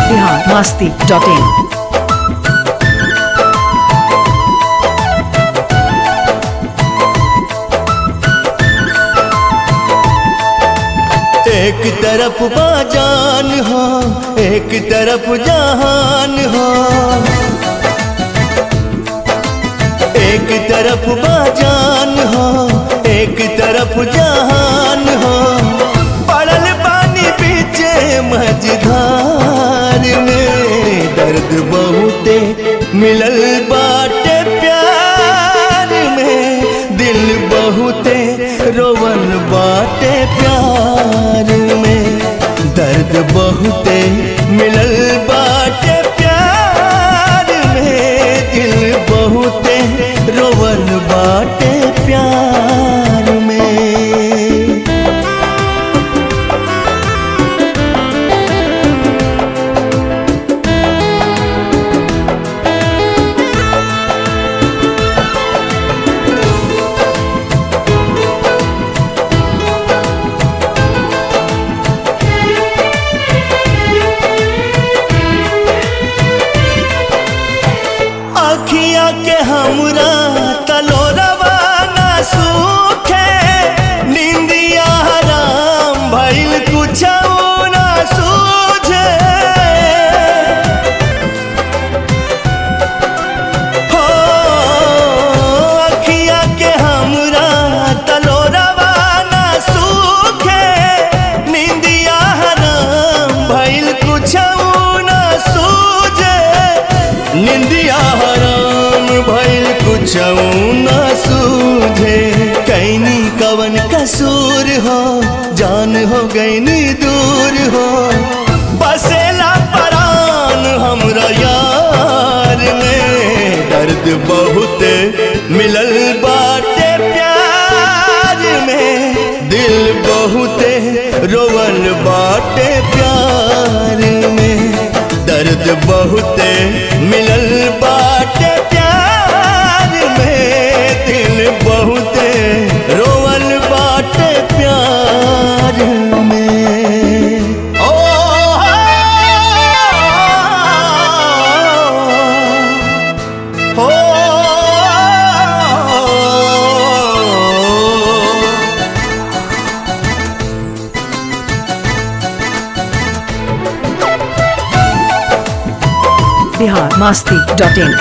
Bihar Masti dot in एक तरफ बाजान हो एक तरफ जहान हो एक तरफ बाजान हो एक तरफ जहान हो पड़ल पानी पीछे मझधार में दर्द बहुते मिलल बाटे प्यार में दिल बहुते रोवन बाटे प्यार में दर्द बहुते मिलल बाटे प्यार में दिल बहुते रोवन बाटे प्यार में अखिया के हमरा तलोरवा ना सूखे निंदिया हराम भइल कुछ ना सूझे हो अखिया के हमरा तलोरवा ना सूखे निंदिया हराम भइल कुछ ना सूझे निंदिया हराम भइल कुछ न सूझे कैनी कवन कसूर हो जान हो गईनी दूर हो बसेला परान हमरा यार में दर्द बहुत मिलल बाटे प्यार में दिल बहुते रोवन बाटे प्यार में दर्द बहुते मिलल बाटे प्यार में दिल बहुते रोवल बाटे प्यार में ओ हो बिहार मस्ती डॉट इन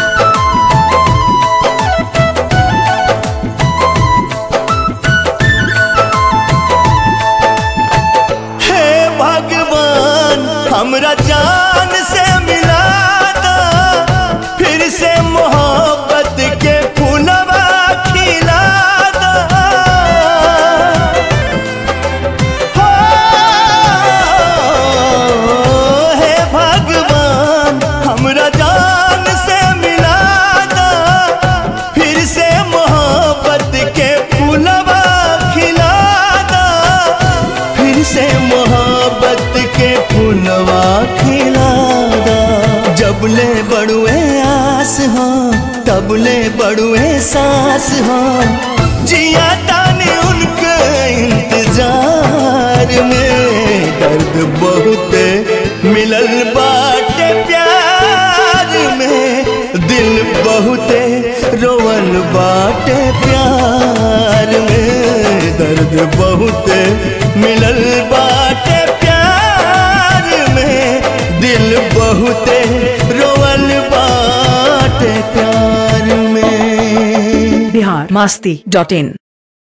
हे भगवान हमरा जान से मिला दो फिर से मोहब्बत के फूलवा खिला दो हो, हे भगवान हमरा जान से मिला दो फिर से मोहब्बत के फूलवा खिला दो फिर से मोहब्बत के फूलवा खिला दो जबले बड़ुए आस हो तबले बड़ुए सांस हो जिया ताने उनके इंतजार में दर्द बहुत मिलल बाटे प्यार में दिल बहुते रोवन बाटे प्यार में दर्द बहुत मिलल बाटे प्यार में दिल बहुते रोवन बाटे प्यार में बिहार मस्ती डॉट इन